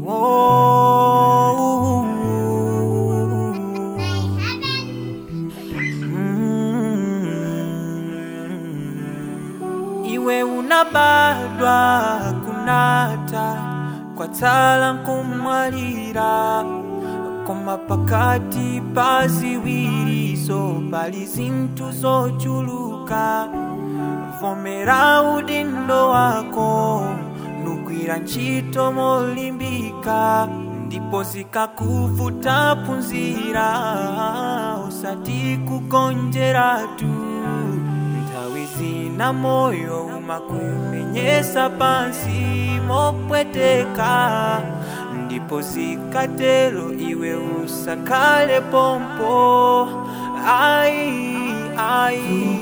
Iwe unabadwa kunata kwa tala nkumwalira koma pakati pa ziwirizo pali zinthu zochuluka vomera udindo wako nugwira ntchito molimbika ndipo zikakuvuta phunzira usati kugonjeratu nthawi zina moyo umakumenyesa pansi mopweteka ndipo zikatero iwe usakhale pompo ai ai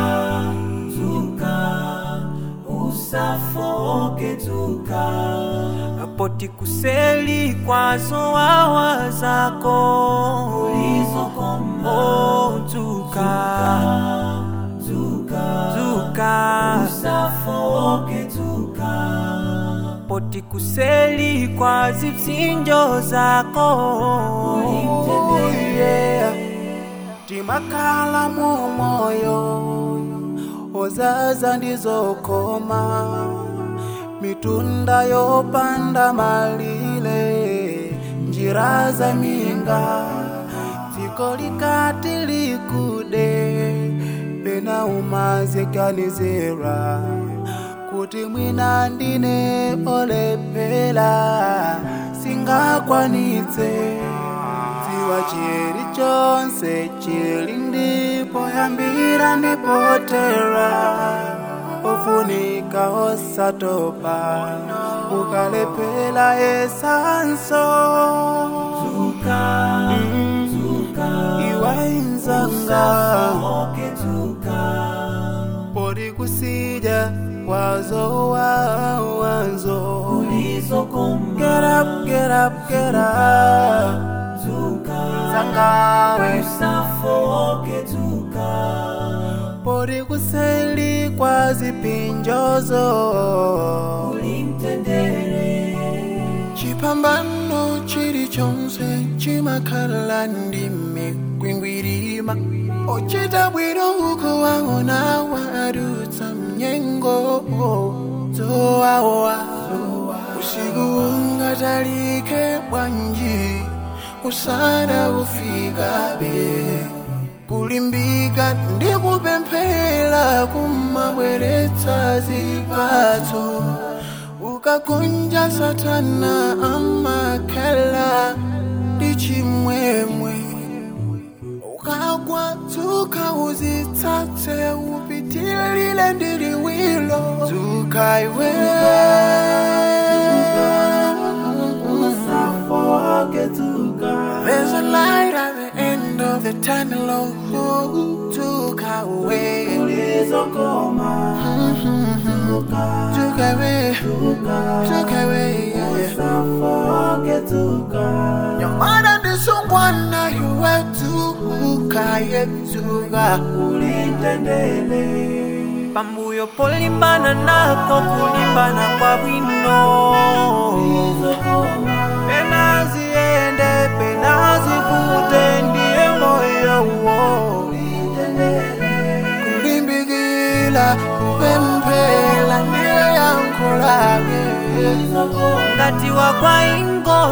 usafoke tuka poti kuseli kwazo wawa zako ulizokoma oh, tuka tuka usafoke tuka poti kuseli kwa zipsinjo zako yeah. timakhala mu moyo ozaza ndizokoma mitunda yopanda malire njira za minga dziko likati likude pena umaziganizira kuti mwina ndine olepela singakwanitse dziwa chiri chonse chili ndipo yambira ndipotera ofunika osatopa ukalepela esanso iwainzanga pori kusija wazo wawanzo get up get up get up zangawe pori kuseli kwa zipinjozo chipambano chili chonse chimakhala ndime kwingwirima ochita bwino uko waona wadutsa mnyengo zowawa usiku ungatalike bwanji usana ufikabe kulimbika ndikupemphera kumabweretsa zipatso ukagonja satana amakhala ndi chimwemwe ukagwa dzuka uzitsatse upitilile ndiliwilo dzuka iwe There's a light at the end of the tunnel, oh, dzuka away. Dzuka away, dzuka away, yeah. Your mother the someone now you were to kayetuga pambuyo polimbana nako kulimbana kwa bwino pena ziende pena zivute ndiye moyo wo kulimbikila kupemphela ndiye yankho lake ngati wakwa ingo